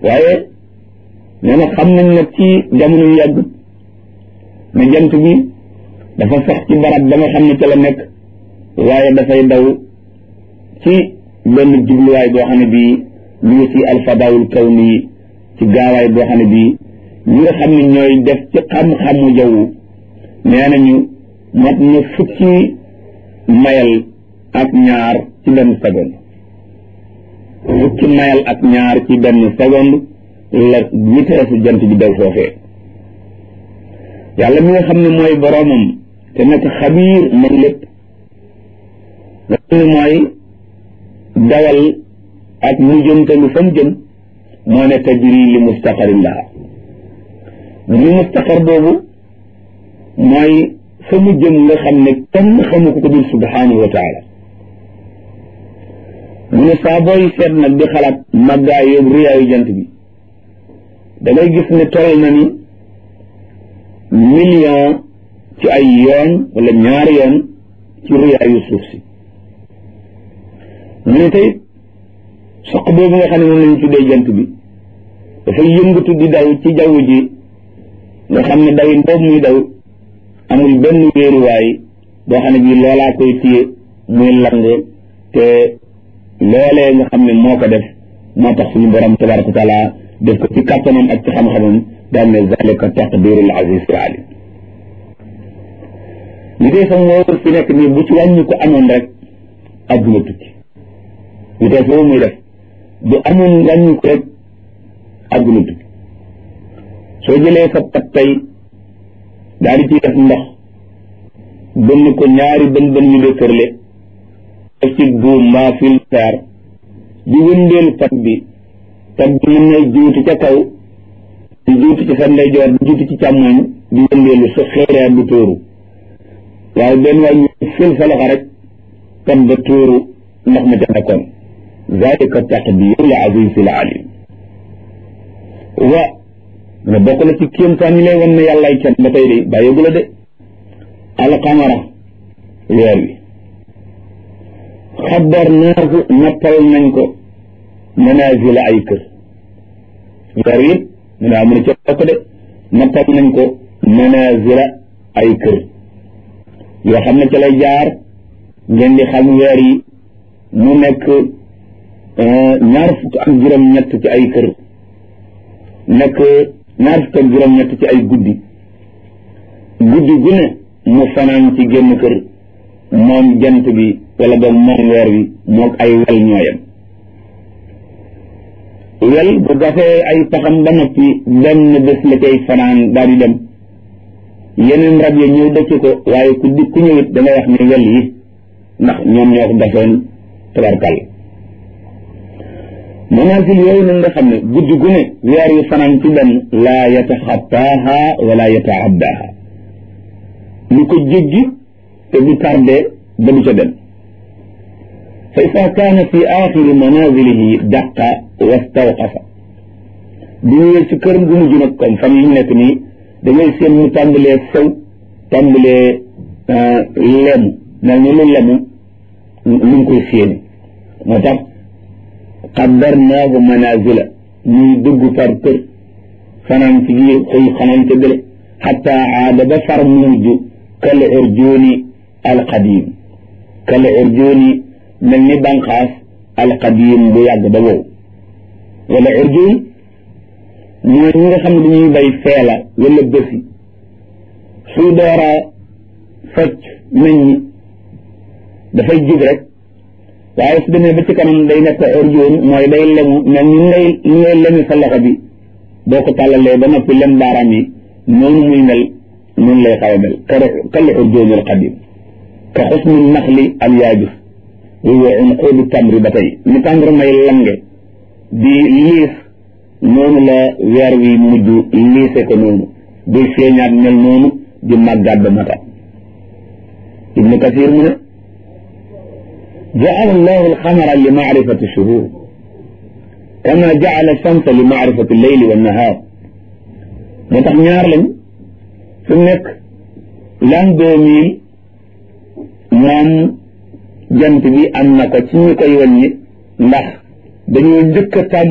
waaye nee na xam nañ nag ci jamono yu yàgg ne jant bi dafa sax ci barab ba nga xam ne ca la nekk waaye dafay daw ci benn jubluwaay boo xam ne bii ñu ngi ci alfadaawul kawni ci gaawaay boo xam ne bii ñi nga xam ne ñooy def ci xam-xamu jaww nee nañu mat na fukki mayal ak ñaar ci benn seconde fukki mayal ak ñaar ci benn seconde la vitesse jant bi daw foofee yàlla mi nga xam ne mooy boroomam te nekk xabiir man lépp nga xam ne mooy dawal ak mu jëmtalu fa mu jëm moo ne tajri li mustaqarin laha li mustaqar boobu mooy fa mu jëm nga xam ne kenn xamu ko ko dul subhanahu wa taala mu ne saa booy seet nag di xalaat màggaay yóbbu riyaayu jant bi da ngay gis ne toll na ni million ci ay yoon wala ñaari yoon ci riyaayu suuf si mu ne tey soq boobu nga xam ne moom lañu tuddee jant bi dafay yëngatu di daw ci jaww ji nga xam ne dawin boobu muy daw amul benn wéeruwaay boo xam ne bii loolaa koy téye muy lang te loolee nga xam ne moo ko def moo tax suñu borom tabaraka wa taala def ko ci kàttanam ak ci xam-xamam daal ne zalika taqdirul aziz alim li dee sax moo fi nekk nii bu ci wàññi ko amoon rek adduna tukki li dee foofu muy def bu amoon wàññi ko rek adduna tukki soo jëlee sa pat tey daal di ciy def ndox bënn ko ñaari bën bën yu de kërle def ci buum mbaa filteer di wëndeel pat bi pat bi mën na juuti ca kaw di juuti ci sa ndeyjoor di juuti ci càmmoñ di wëndeelu sa xeereer du tóoru waaye benn waay ñu fil sa loxo rek pat ba tóoru ndox ma ca nekkoon zalika taqdirul azizil alim wa nga bokk na ci kéemtaan yi lay wan ne yàllaay kenn ba tey de bàyyeegu la de alqamara weer wi xabar naaku nappal nañ ko manazila ay kër weer wi mu ne amu ne ca bokk de nappal nañ ko manazila ay kër yoo xam ne ca lay jaar ngeen di xam weer yi mu nekk ñaar fukk ak juróom-ñett ci ay kër nekk ñaar fukk ak juróom-ñett ci ay guddi guddi gu ne mu fanaan ci génn kër moom jant bi wala boog moom weer wi moog ay wel ñooyam wel bu gafee ay paxam ba noppi benn bés la cay fanaan daal di dem yeneen rab yi ñëw dëkk ko waaye ku di ku ñëwit da ngay wax ne wel yi ndax ñoom ñoo ko gafoon tabarkal manaasil yooyu nag nga xam ne guddi gu ne weer yu fanaan ci benn laa yataxattaaha wala yataaddaha lu ko jéggi te du tardé ba du ca dem fa ida kaana fi axiri manazilihi daqa wastawqafa bu ñëwee ci kër gu mujj nag comme fan yi ñu nekk nii da ngay seen mu tàmbalee sew tàmbalee lemu mel ni lu lemu lu ngi koy séeni moo tax qaddarnaahu manazila ñuy dugg par kër fanaan ci biir xëy xanaan ca bële xatta aada ba far mu mujj kal urjuuni alqadim kal urjuuni mel ni banqaas alqadim bu yàgg ba wow wala urjuun mooy ñi nga xam ne dañuy bay feela wala bësi suy doora fecc nañ ñi dafay jub rek waaye su demee ba ci kanam day nekk urjuun mooy day lemu mel ni ngay ni ngay lemi sa loxo bi boo ko tàllalee ba noppi lem baaraam yi noonu muy mel noonu lay xaw a mel kal urjuuni alqadim ka xusni naxli al yaabis wa unquudu tamri ba tey ni tàmbri may lange di liis noonu la weer wi mujj liise ko noonu buy feeñaat mel noonu di màggaat ba mata ibnu kasir mu ne jaala allahu alxamara li maarifati shuhur kama jaala shamsa li maarifati leyli wa nahaar moo tax ñaar lañ su nekk l'an deux mille moom jant bi am na ko ci ñu koy wàññi ndax dañoo njëkk a tàmm